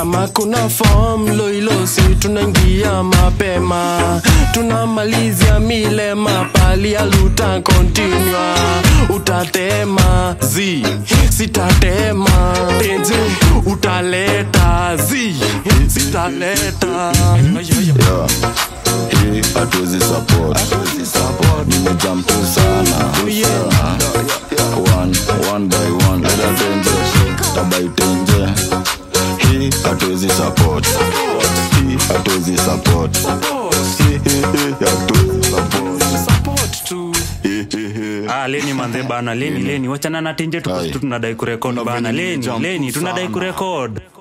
kama kuna form loilosi tunaingia mapema tunamalizia milema pali aluta kontinua utatema zi sitatema tenze utaleta zi sitaleta Yeah. Hii hatuwezi support nimejump tu sana one, one by one leta tenje tabai tenje hii hatuwezi support hii hatuwezi support Hii, hii, hii, hatuwezi support support tu Hii, hii, hii. Ah, leni manze bana leni leni wachana na tenje tu Aye. tu tunadai kurekod bana Unavyo leni jump leni tunadai sana. kurekod